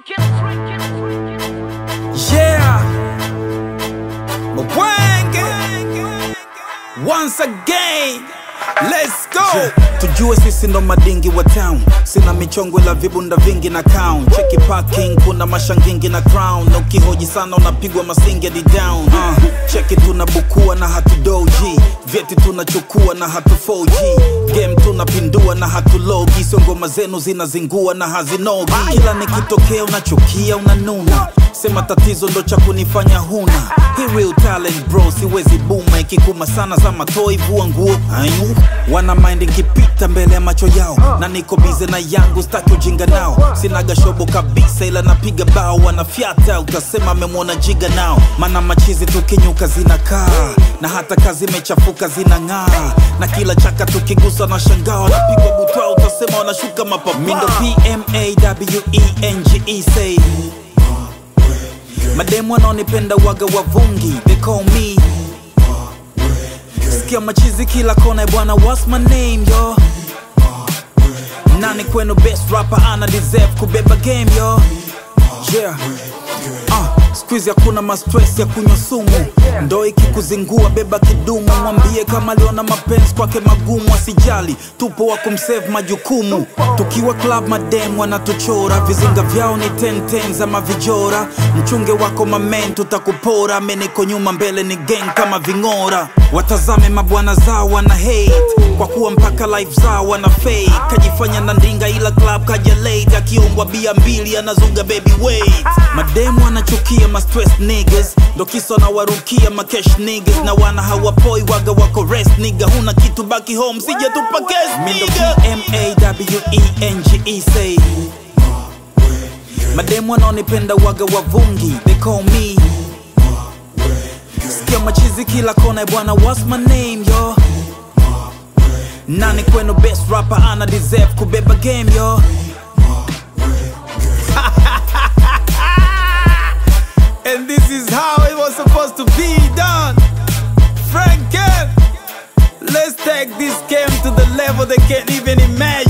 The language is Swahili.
Yeah, Mwenge. Once again, let's go. Tujue sisi ndo madingi wa town, sina michongo ila vibunda vingi na crown. Cheki parking, kuna mashangingi na crown, na ukihoji sana unapigwa masingi hadi down. Uh, cheki tunabukua na hatudoji, vyeti tunachukua na hatu 4G, game tunapindua na hatulogi, sio ngoma zenu zinazingua na hazinogi. Kila nikitokea unachukia unanuna sema tatizo ndo cha kunifanya huna Hii real talent bro siwezi buma ikikuma sana za matoi vua nguo ayu wana mind nkipita mbele ya macho yao na niko bize na yangu staki ujinga nao sinaga shobo kabisa ila napiga bao wanafyata utasema amemwona jiga nao mana machizi tukinyuka zinakaa na hata kazi imechafuka zinang'aa na kila chaka tukigusa na shangaa wanapigwa butwa utasema wanashuka mapapa mindo pmawenge say mademu wanaonipenda waga wavungi they call me sikia machizi kila kona bwana what's my name yo nani kwenu best rapper ana deserve kubeba game yo yeah uh, skuizi hakuna mastress ya kunywa sumu ndo ikikuzingua beba kidumu mwambie kama aliona mapenzi kwake magumu asijali tupo wa kumsave majukumu tukiwa club madem wanatuchora vizinga vyao ni 10 za mavijora mchunge wako mamen tutakupora meniko nyuma mbele ni gang kama ving'ora watazame mabwana zao wana hate kwa kuwa mpaka life zao wana fake kajifanya na ndinga ila club kaja late akiumbwa bia mbili anazunga baby wait mademu anachukia ma stress niggas ndo kisa na warukia ma cash niggas na wana hawapoi waga wako rest nigga huna kitu baki home sija tupa case nigga M-A-W-E-N-G-E say mademu wanaonipenda waga wavungi they call me sikia machizi kila kona bwana what's my name yo nani kwenu best rapper ana deserve kubeba game yo and this is how it was supposed to be done Franken let's take this game to the level they can't even imagine